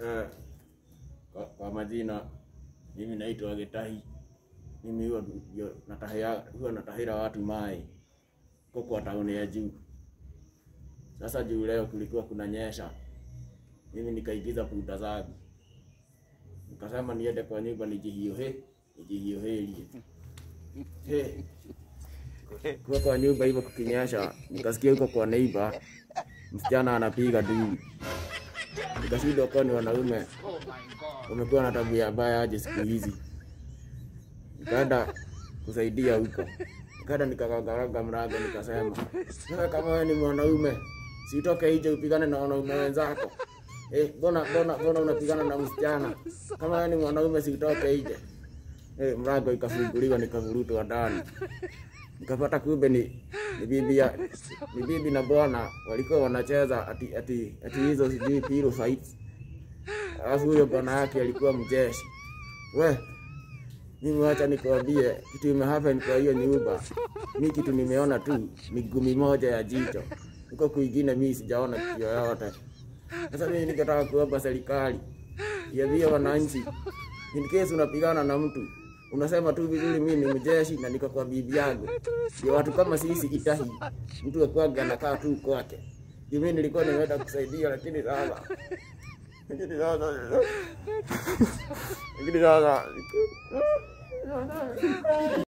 Eh, kwa, kwa majina mimi naitwa Gitahi. Mimi huwa ndio natahia huwa natahira watu mai huko kwa tauni ya juu. Sasa juu leo kulikuwa kunanyesha, mimi nikaigiza puta zangu, nikasema niende kwa nyumba nijihiohe nijihiohelie he kuwa kwa nyumba hivyo kukinyesha, nikasikia huko kwa neighbor msichana anapiga dui, nikashindwa kwa ni wanaume wamekuwa na tabia mbaya aje siku hizi. Nikaenda kusaidia huko, nikaenda nikakagaraga mlango, nikasema wewe, kama wewe ni mwanaume sitoke nje upigane na wanaume wenzako. Eh, mbona mbona mbona unapigana na msichana? Kama wewe ni mwanaume sitoke nje. Eh, mlango ikafunguliwa, nikavurutwa ndani nikapata kumbe ni ni bibi ya ni bibi na bwana walikuwa wanacheza ati ati ati hizo sijui pillow fights. Alafu huyo bwana yake alikuwa mjeshi. We, mimi wacha nikwambie kitu imehappen kwa hiyo nyumba. Mi kitu nimeona tu ni gumi moja ya jicho, huko kwingine mi sijaona kitu yoyote. Sasa mimi nikataka kuomba serikali iambie wananchi, in case unapigana na mtu unasema tu vizuri, mimi ni mjeshi na niko kwa bibi yangu. Ndio watu kama sisi Itahi, mtu akwanga anakaa tu kwake. Ndio mimi nilikuwa nimeenda kusaidia, lakini sasa lakini sasa lakini sasa